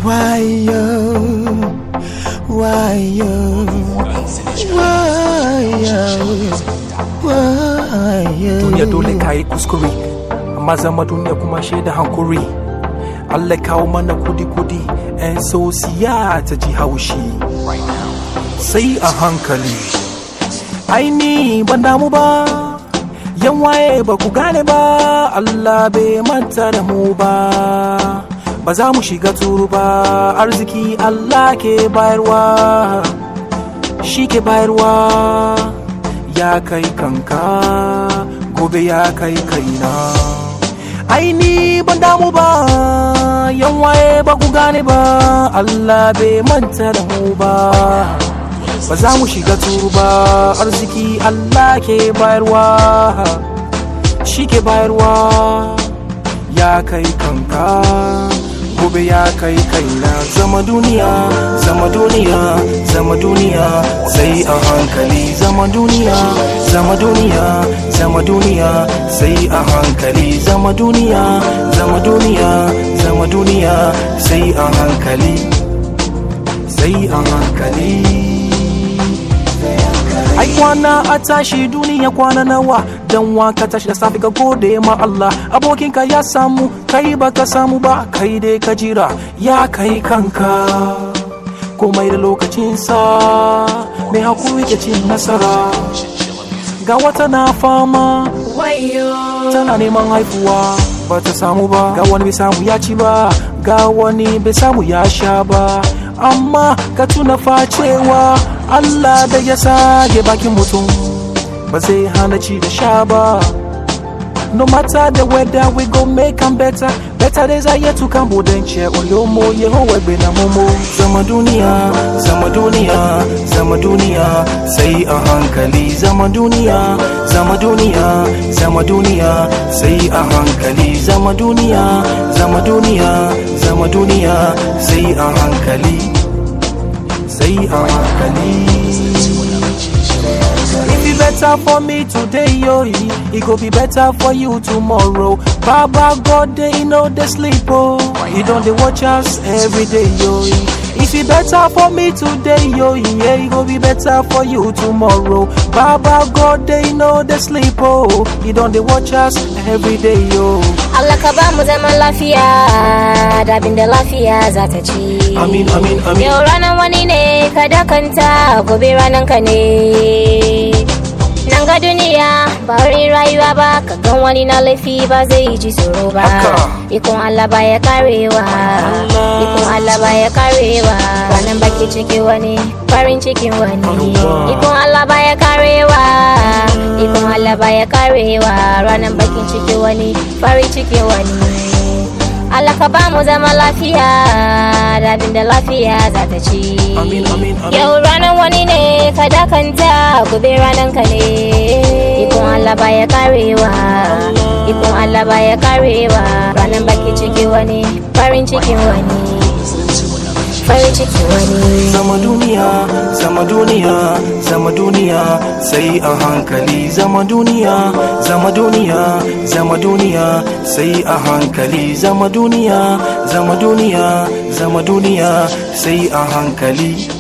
wayo wayo wayo wayo duniya dole ka yi kuskure amma zama duniya kuma shaida hankuri Allah kawo mana kudi-kudi 'yan sosiya ta ji haushi sai a hankali aini ban damu ba yan waye ba ku gane ba Allah bai manta da mu ba ba za mu shiga turu ba arziki Allah ke bayarwa shi ke bayarwa ya kai kanka gobe ya kai kaina aini ban damu ba yan waye ba ku gane ba Allah bai manta da mu ba ba za mu shiga turu ba arziki Allah ke bayarwa shi ke bayarwa ya kai kanka gobe ya kai kaina zama duniya zama duniya zama duniya sai a hankali zama duniya zama duniya zama duniya sai a hankali zama duniya zama duniya zama duniya sai a hankali sai a hankali ai kwana a tashi duniya kwana nawa dan waka tashi da safe ka gode ma Allah abokinka ya samu kai baka samu ba kai dai ka jira ya kai kanka komai da lokacinsa mai hakuri ke cin nasara ga wata na fama tana neman haifuwa ba ta samu ba ga wani bai samu ya ci ba ga wani bai samu ya sha ba amma ka tuna facewa Allah da ya sage bakin mutum ba zai hana ci da sha ba no matter the weather we go make am better better days are yet to come budance olomo yehowa gbe na momo zama duniya zama duniya zama duniya sai a hankali zama duniya zama duniya zama duniya sai a hankali zama duniya zama duniya zama duniya sai a hankali sai a hankali If it better for me today, yo, it go be better for you tomorrow. Baba God, they know they sleep, oh. He don't they watch us every day, yo. If it better for me today, yo, yeah, it go be better for you tomorrow. Baba God, they know they sleep, oh. He don't they watch us every day, yo. Allah ka ba mu zaman lafiya da abin da lafiya za ta ci. Amin, amin, amin. Yau ranar wani ne ka dakanta gobe ranar ka ne. Nan ga duniya ba wani rayuwa ba ka gan wani na laifi ba zai ji tsoro ba. Haka. Ikon Allah ba ya karewa. Ikon Allah ba ya karewa. Ranar baki ciki wani farin cikin wani. Yawwa. Ikon Allah ba ya karewa. Ikon Allah ba ya karewa. Ranar bakin ciki wani farin cikin wani. Allah ka ba mu zama lafiya da abin da lafiya za ta ci. Amin, amin, amin. Yau ranar wani ne ka dakanta gobe ranar ka ne. Ikon Allah ba ya karewa. Ikon Allah ba ya karewa. Ranar baki ciki wani farin cikin wani. Farin cikin wani. zama duniya zama duniya zama duniya sai a hankali zama duniya zama duniya zama duniya sai a hankali zama duniya zama duniya zama duniya sai a hankali